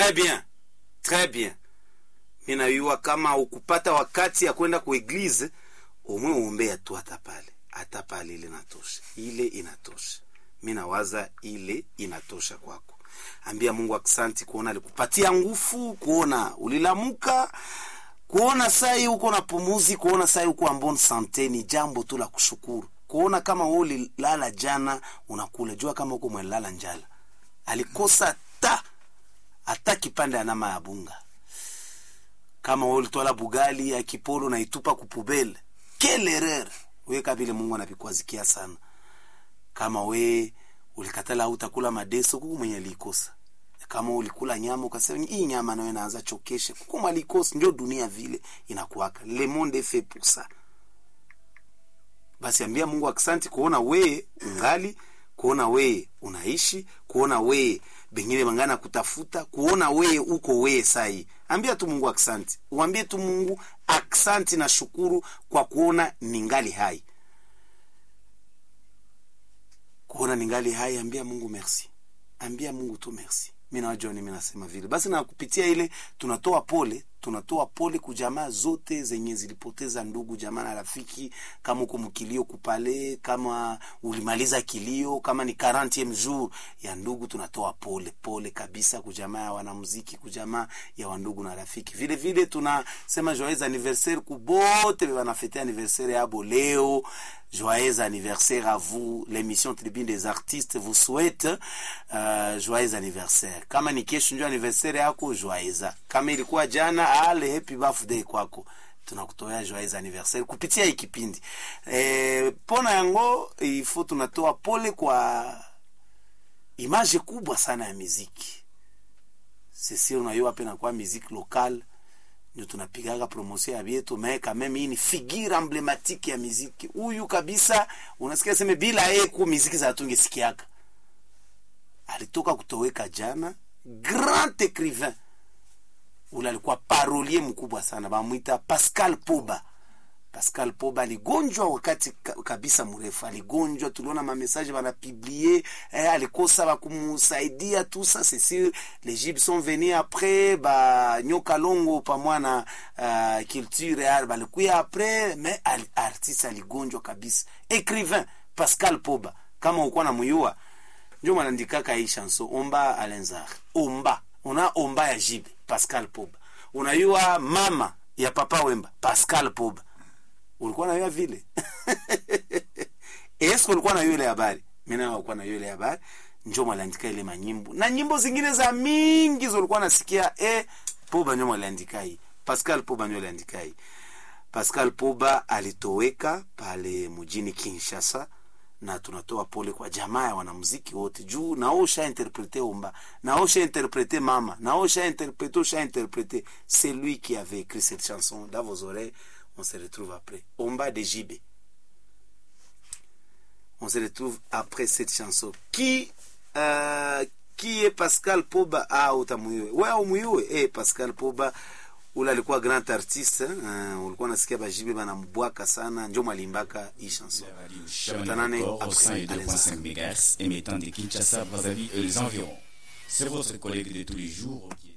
très bien très bien mi nayua kama ukupata wakati ya kwenda kueglize umwe uombea tu hata pale hata pale ile inatosha ile inatosha mi nawaza ile inatosha kwako ambia mungu aksanti kuona alikupatia nguvu kuona ulilamuka kuona sai uko na pumuzi kuona sai uko ambon sante ni jambo tu la kushukuru kuona kama wewe ulilala jana unakula jua kama uko mwelala njala alikosa ta hata kipande ya nama ya bunga kama wewe ulitwala bugali ya kipolo na itupa kupubele kelerer we kabile mungu anavikwazikia sana kama we ulikatala utakula madeso kuku mwenye alikosa kama ulikula nyama ukasema hii nyama nayo inaanza chokesha kuku malikosa ndio dunia vile inakuwaka le monde est fait pour ça basi ambia mungu aksanti kuona wee ungali kuona wee unaishi kuona wee bengine bangana kutafuta kuona wee uko wee sai ambia tu mungu aksanti uambie tu mungu aksanti na shukuru kwa kuona ningali hai kuona ningali hai ambia mungu merci ambia mungu tu merci mi nawajua nimi nasema vile basi na kupitia ile tunatoa pole tunatoa pole kujamaa zote zenye zilipoteza ndugu jamaa na rafiki kama uko mkilio kupale kama ulimaliza kilio kama ni 40 jour ya ndugu tunatoa pole pole kabisa kujamaa ya wanamuziki kujamaa ya wandugu na rafiki vile vile tunasema joyeux anniversaire kubote banafete anniversaire yabo leo joyeux anniversaire à vous l'émission tribune des artistes vous souhaite uh, joyeux anniversaire kama ni kesho ndio anniversaire yako joyeux kama ilikuwa jana ale happy birthday kwako tunakutoa joyeux anniversaire kupitia hii kipindi e, pona yango ifo tunatoa pole kwa image kubwa sana ya muziki sisi unayua pena kwa muziki local ndio tunapigaga promotion ya vyetu me kameme hii ni figure emblematike ya muziki huyu kabisa unasikia seme bila yeye ku muziki za tungesikiaka alitoka kutoweka jana grand écrivain ule alikuwa parolier mkubwa sana bamwita pascal poba pascal poba aligonjwa wakati ka- kabisa mrefu aligonjwa tuliona mamesaje banapiblie eh, alikosa bakumusaidia tout ça c'est sûr les gypes sont venus après banyoka longo pamwa na uh, culture ya balikuya après mais al, artiste aligonjwa kabisa écrivain pascal poba kama ukuwa na muyua njo mwanandikaka hii chanson omba alenzar omba una omba ya jibe pascal poba unayua mama ya papa wemba pascal poba ulikuwa nayua vile eske ulikuwa nayua ile habari mina ulikuwa nayua ile habari njo mwaliandika ile manyimbo na nyimbo zingine za mingi zolikuwa nasikia e poba njo mwaliandika hii pascal poba njo aliandika hii pascal poba alitoweka pale mjini kinshasa na tunatoa pole kwa jamaa ya wanamuziki wote juu nao ushainterprete omba nao ushainterprete mama nao ushainterprete ushainterprete c'est lui qui avait écrit cette chanson dans vos oreilles on se retrouve après omba de JB on se retrouve après cette chanson qui euh, qui est Pascal Poba ah utamuyue wewe umuyue eh Pascal Poba ule alikuwa grand artiste uh, ulikuwa nasikia bajibe banambwaka sana njo mwalimbaka hii chanson Tukutanane D'accord, au après 102.5 MHz émettant de Kinshasa, Brazzaville et les environs. C'est votre collègue de tous les jours qui est